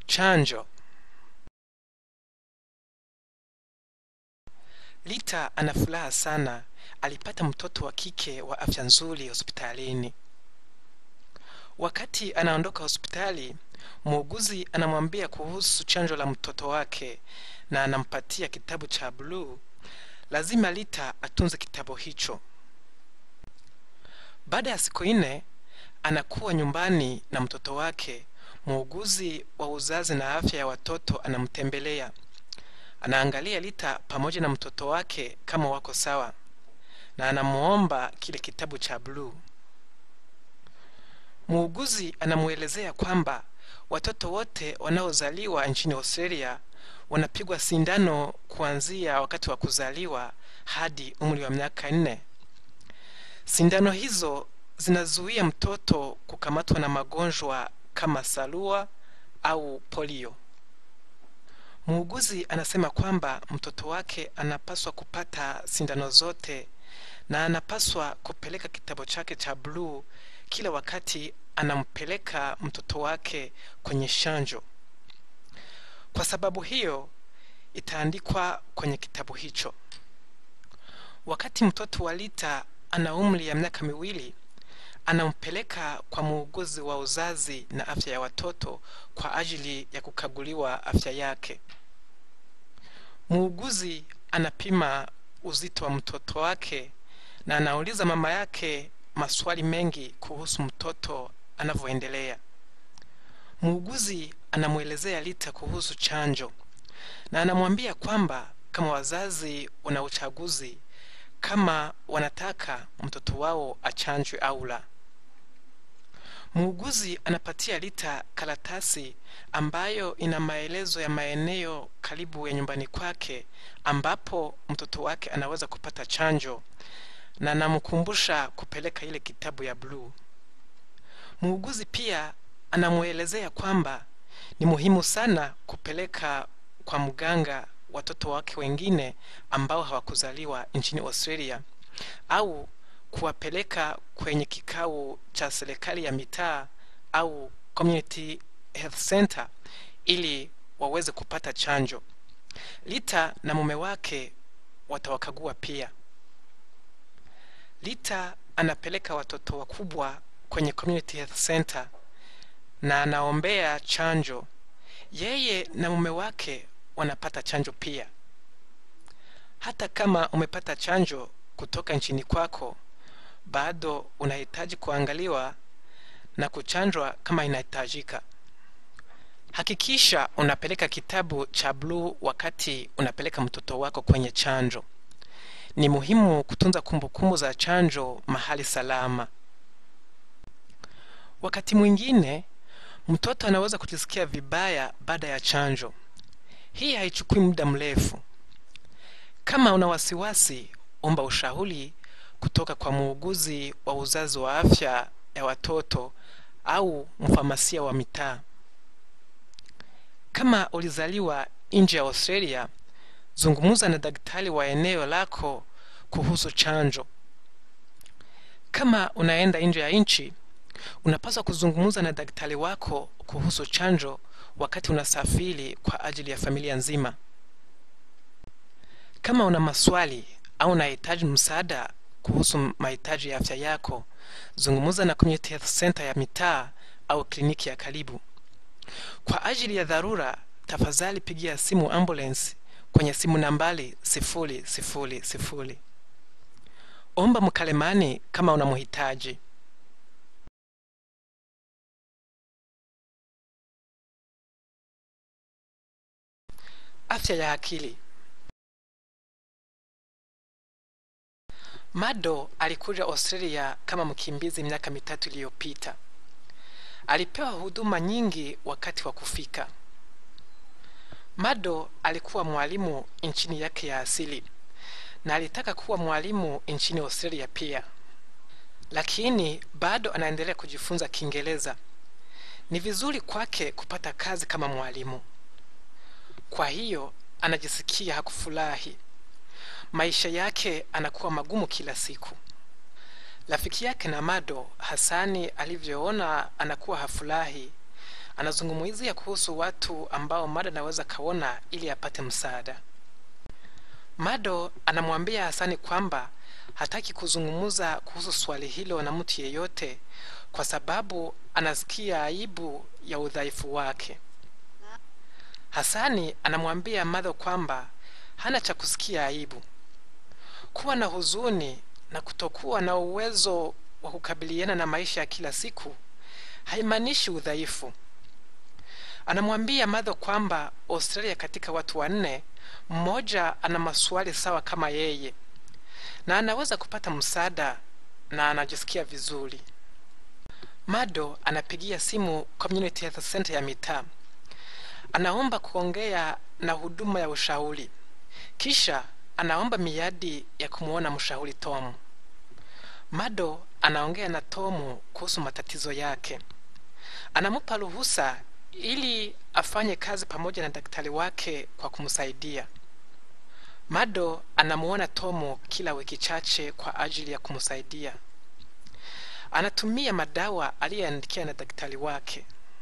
Chanjo. Lita ana furaha sana, alipata mtoto wa kike wa afya nzuri hospitalini. Wakati anaondoka hospitali, muuguzi anamwambia kuhusu chanjo la mtoto wake na anampatia kitabu cha bluu. Lazima Lita atunze kitabu hicho. Baada ya siku nne, anakuwa nyumbani na mtoto wake. Muuguzi wa uzazi na afya ya watoto anamtembelea. Anaangalia Lita pamoja na mtoto wake kama wako sawa, na anamuomba kile kitabu cha bluu. Muuguzi anamuelezea kwamba watoto wote wanaozaliwa nchini Australia wanapigwa sindano kuanzia wakati wa kuzaliwa hadi umri wa miaka nne. Sindano hizo zinazuia mtoto kukamatwa na magonjwa kama salua au polio. Muuguzi anasema kwamba mtoto wake anapaswa kupata sindano zote na anapaswa kupeleka kitabu chake cha bluu kila wakati anampeleka mtoto wake kwenye chanjo. Kwa sababu hiyo itaandikwa kwenye kitabu hicho. Wakati mtoto wa Lita ana umri ya miaka miwili, anampeleka kwa muuguzi wa uzazi na afya ya watoto kwa ajili ya kukaguliwa afya yake. Muuguzi anapima uzito wa mtoto wake na anauliza mama yake maswali mengi kuhusu mtoto anavyoendelea. Muuguzi anamwelezea Lita kuhusu chanjo na anamwambia kwamba kama wazazi wana uchaguzi kama wanataka mtoto wao achanjwe au la. Muuguzi anapatia Lita karatasi ambayo ina maelezo ya maeneo karibu ya nyumbani kwake ambapo mtoto wake anaweza kupata chanjo na anamkumbusha kupeleka ile kitabu ya bluu. Muuguzi pia anamwelezea kwamba ni muhimu sana kupeleka kwa mganga watoto wake wengine ambao hawakuzaliwa nchini Australia au kuwapeleka kwenye kikao cha serikali ya mitaa au community health center ili waweze kupata chanjo. Lita na mume wake watawakagua pia. Lita anapeleka watoto wakubwa kwenye community health center na anaombea chanjo. Yeye na mume wake wanapata chanjo pia. Hata kama umepata chanjo kutoka nchini kwako, bado unahitaji kuangaliwa na kuchanjwa kama inahitajika. Hakikisha unapeleka kitabu cha bluu wakati unapeleka mtoto wako kwenye chanjo. Ni muhimu kutunza kumbukumbu za chanjo mahali salama. Wakati mwingine mtoto anaweza kujisikia vibaya baada ya chanjo. Hii haichukui muda mrefu. Kama una wasiwasi, omba ushauri kutoka kwa muuguzi wa uzazi wa afya ya watoto au mfamasia wa mitaa. Kama ulizaliwa nje ya Australia, zungumza na daktari wa eneo lako kuhusu chanjo. Kama unaenda nje ya nchi, unapaswa kuzungumza na daktari wako kuhusu chanjo wakati unasafiri kwa ajili ya familia nzima. Kama una maswali au unahitaji msaada kuhusu mahitaji ya afya yako, zungumza na community health center ya mitaa au kliniki ya karibu. Kwa ajili ya dharura, tafadhali pigia simu ambulance kwenye simu nambari sifuri sifuri sifuri. Omba mkalemani kama unamhitaji. Afya ya akili. Mado alikuja Australia kama mkimbizi miaka mitatu iliyopita. Alipewa huduma nyingi wakati wa kufika. Mado alikuwa mwalimu nchini yake ya asili na alitaka kuwa mwalimu nchini Australia pia, lakini bado anaendelea kujifunza Kiingereza. Ni vizuri kwake kupata kazi kama mwalimu. Kwa hiyo anajisikia hakufurahi. Maisha yake anakuwa magumu kila siku. Rafiki yake na Mado, Hasani, alivyoona anakuwa hafurahi, anazungumzia kuhusu watu ambao Mado anaweza kaona ili apate msaada. Mado anamwambia Hasani kwamba hataki kuzungumza kuhusu swali hilo na mtu yeyote kwa sababu anasikia aibu ya udhaifu wake. Hasani anamwambia Mado kwamba hana cha kusikia aibu. Kuwa na huzuni na kutokuwa na uwezo wa kukabiliana na maisha ya kila siku haimaanishi udhaifu. Anamwambia Madho kwamba Australia katika watu wanne mmoja ana maswali sawa kama yeye na anaweza kupata msaada na anajisikia vizuri. Mado anapigia simu Community Health Center ya mitaa, anaomba kuongea na huduma ya ushauri, kisha anaomba miadi ya kumwona mshauri Tomu. Mado anaongea na Tomu kuhusu matatizo yake, anamupa ruhusa ili afanye kazi pamoja na daktari wake kwa kumsaidia. Mado anamuona Tomu kila wiki chache kwa ajili ya kumsaidia. Anatumia madawa aliyoandikia na daktari wake.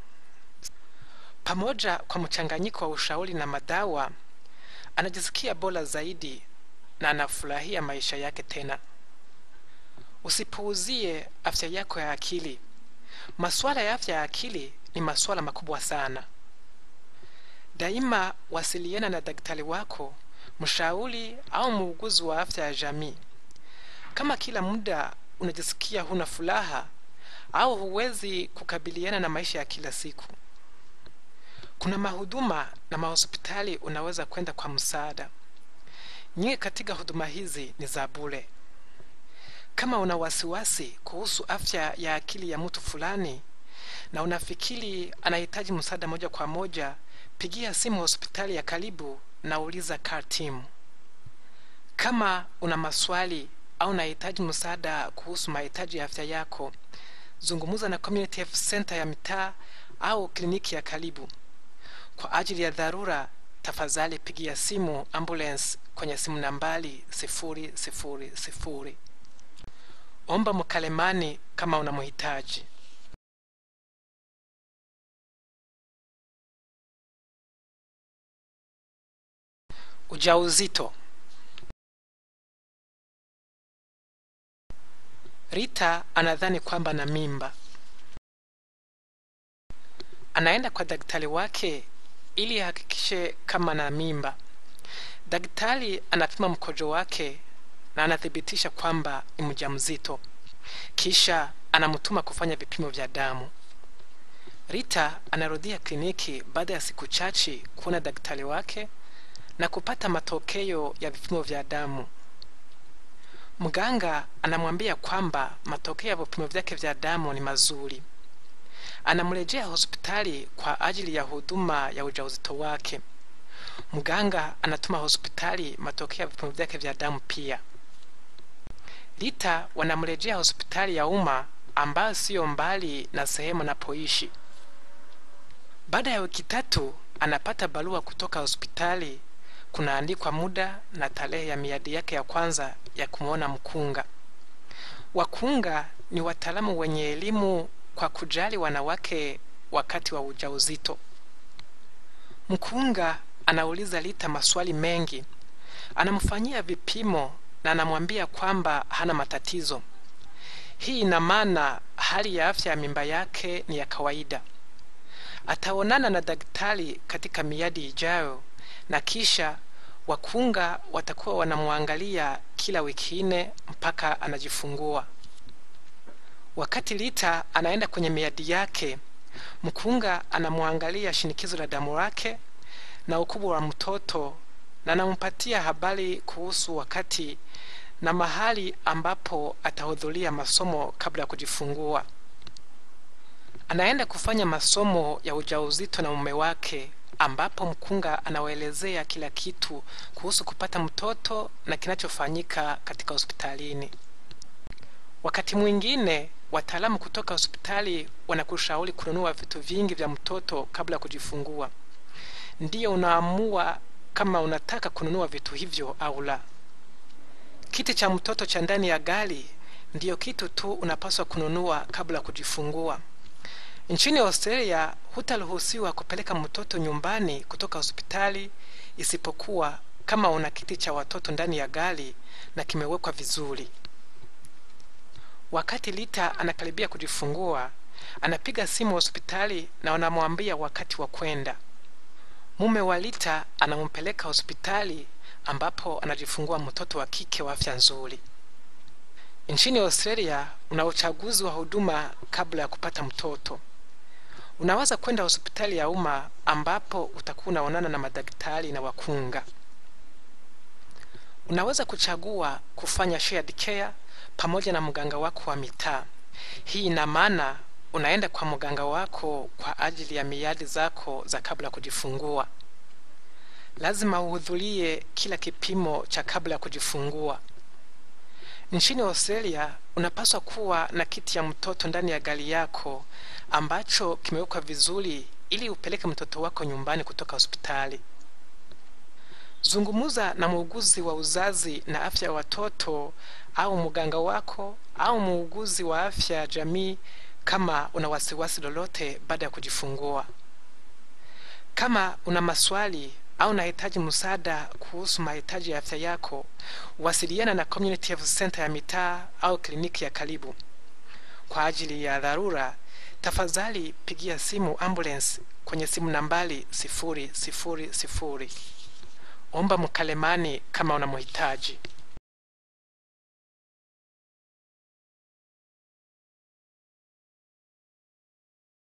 Pamoja kwa mchanganyiko wa ushauri na madawa, anajisikia bora zaidi na anafurahia maisha yake tena. Usipuuzie afya yako ya akili. Masuala ya afya ya akili ni masuala makubwa sana. Daima wasiliana na daktari wako, mshauri au muuguzi wa afya ya jamii. Kama kila muda unajisikia huna furaha au huwezi kukabiliana na maisha ya kila siku, kuna mahuduma na mahospitali unaweza kwenda kwa msaada. Nyingi katika huduma hizi ni za bure. Kama una wasiwasi kuhusu afya ya akili ya mtu fulani na unafikiri anahitaji msaada moja kwa moja, pigia simu hospitali ya karibu na uliza car team. Kama una maswali au unahitaji msaada kuhusu mahitaji ya afya yako, zungumza na community health center ya mitaa au kliniki ya karibu. Kwa ajili ya dharura, tafadhali pigia simu ambulance kwenye simu nambari sifuri sifuri sifuri. Omba mkalemani kama unamhitaji. Ujauzito. Rita anadhani kwamba na mimba. Anaenda kwa daktari wake ili ahakikishe kama na mimba. Daktari anapima mkojo wake na anathibitisha kwamba ni mjamzito, kisha anamtuma kufanya vipimo vya damu. Rita anarudia kliniki baada ya siku chache kuona daktari wake na kupata matokeo ya vipimo vya damu. Mganga anamwambia kwamba matokeo ya vipimo vyake vya damu ni mazuri. Anamrejea hospitali kwa ajili ya huduma ya ujauzito wake. Mganga anatuma hospitali matokeo ya vipimo vyake vya damu pia. Rita wanamrejea hospitali ya umma ambayo siyo mbali na sehemu anapoishi. Baada ya wiki tatu anapata barua kutoka hospitali kunaandikwa muda na tarehe ya miadi yake ya kwanza ya kumwona mkunga. Wakunga ni wataalamu wenye elimu kwa kujali wanawake wakati wa ujauzito. Mkunga anauliza Rita maswali mengi, anamfanyia vipimo na anamwambia kwamba hana matatizo. Hii ina maana hali ya afya ya mimba yake ni ya kawaida. Ataonana na daktari katika miadi ijayo na kisha wakunga watakuwa wanamwangalia kila wiki nne mpaka anajifungua. Wakati Rita anaenda kwenye miadi yake, mkunga anamwangalia shinikizo la damu lake na ukubwa wa mtoto na anampatia habari kuhusu wakati na mahali ambapo atahudhuria masomo kabla ya kujifungua. Anaenda kufanya masomo ya ujauzito na mume wake ambapo mkunga anawaelezea kila kitu kuhusu kupata mtoto na kinachofanyika katika hospitalini. Wakati mwingine wataalamu kutoka hospitali wanakushauri kununua vitu vingi vya mtoto kabla ya kujifungua. Ndiyo unaamua kama unataka kununua vitu hivyo au la. Kiti cha mtoto cha ndani ya gari ndiyo kitu tu unapaswa kununua kabla ya kujifungua. Nchini Australia hutaruhusiwa kupeleka mtoto nyumbani kutoka hospitali isipokuwa kama una kiti cha watoto ndani ya gari na kimewekwa vizuri. Wakati Lita anakaribia kujifungua, anapiga simu hospitali na wanamwambia wakati wa kwenda. Mume wa Lita anampeleka hospitali ambapo anajifungua mtoto wa kike wa afya nzuri. Nchini Australia una uchaguzi wa huduma kabla ya kupata mtoto. Unaweza kwenda hospitali ya umma ambapo utakuwa unaonana na madaktari na wakunga. Unaweza kuchagua kufanya shared care pamoja na mganga wako wa mitaa. Hii ina maana unaenda kwa mganga wako kwa ajili ya miadi zako za kabla ya kujifungua. Lazima uhudhurie kila kipimo cha kabla ya kujifungua. Nchini Australia unapaswa kuwa na kiti ya mtoto ndani ya gari yako ambacho kimewekwa vizuri ili upeleke mtoto wako nyumbani kutoka hospitali. Zungumuza na muuguzi wa uzazi na afya ya watoto au mganga wako au muuguzi wa afya ya jamii kama una wasiwasi lolote baada ya kujifungua. Kama una maswali au unahitaji msaada kuhusu mahitaji ya afya yako, wasiliana na Community Health Center ya mitaa au kliniki ya karibu. Kwa ajili ya dharura, tafadhali pigia simu ambulance kwenye simu nambari sifuri sifuri sifuri. Omba mkalemani kama unamhitaji.